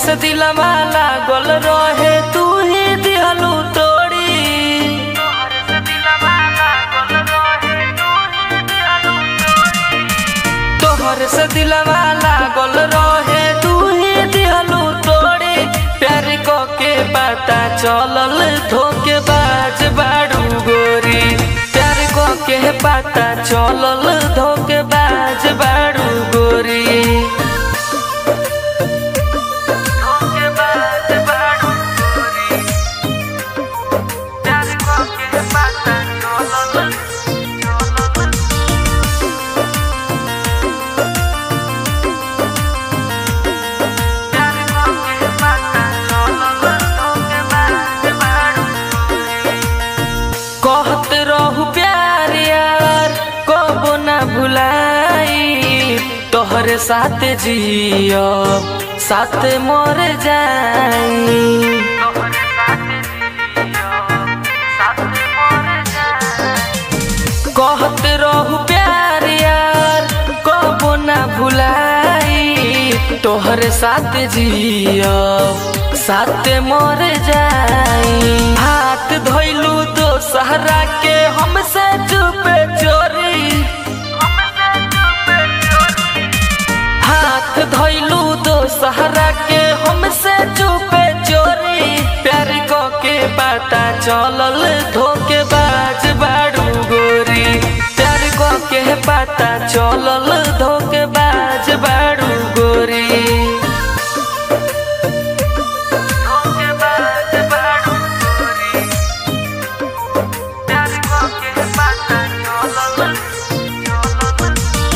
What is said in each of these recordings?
से दिलवा लागल रहे तू ही दिहलू तोड़ी तोहर से दिलवा लागल रहे तू ही दिहलू तोड़ी प्यार को के पता चलल धोके बाज बाड़ू गोरी प्यार को के पता चलल धोके बाज बाड़ू गोरी धोखेबाज बाड़ू गोरी। प्यार को के पता चलल, चलल कहत रहू प्यार यार कबो ना भुलाई तोहरे साथ जियो साथ मर जाई कहत रहू प्यार यार कबो ना भुलाई तोहरे साथ जियो साथ मर जाई हाथ धोइलू दो सहरा के हमसे चुपे चोरी हाथ धोइलू दो सहरा के हमसे चुपे चोरी प्यार को के पता चलल धोके बाज बाड़ू गोरी प्यार को के पता चलल धोके बाज बाड़ू गोरी धोखेबाज बाड़ू गोरी। प्यार को के पता चलल, चलल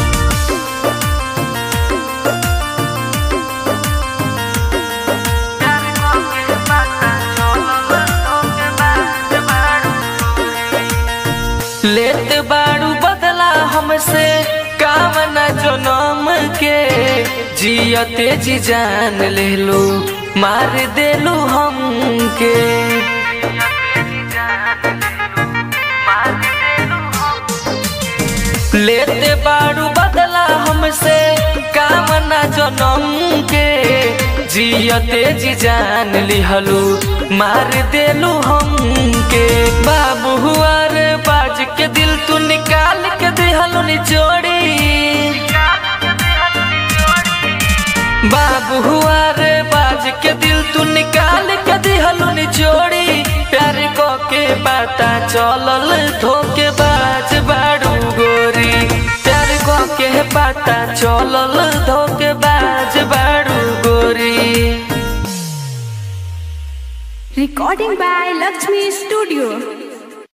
लेत बाड़ू बदला हमसे कामना जनम के जियते जी जान ले लो मार देलू हमके लेते बाड़ू बदला हमसे कामना जनम के जियते जी जान लिहलू मार देलू हमके बाबू हुआ रे बाज के दिल तू निकाल के दिहलू निचोड़ी बाबू हुआ रे बाज के दिल तू निकाल के दिहलू निचोड़ी प्यार को के पता चलल धोके बाज बाड़ू गोरी प्यार को के पता चलल धोके बाज बाड़ू गोरी Recording by Lakshmi Studio.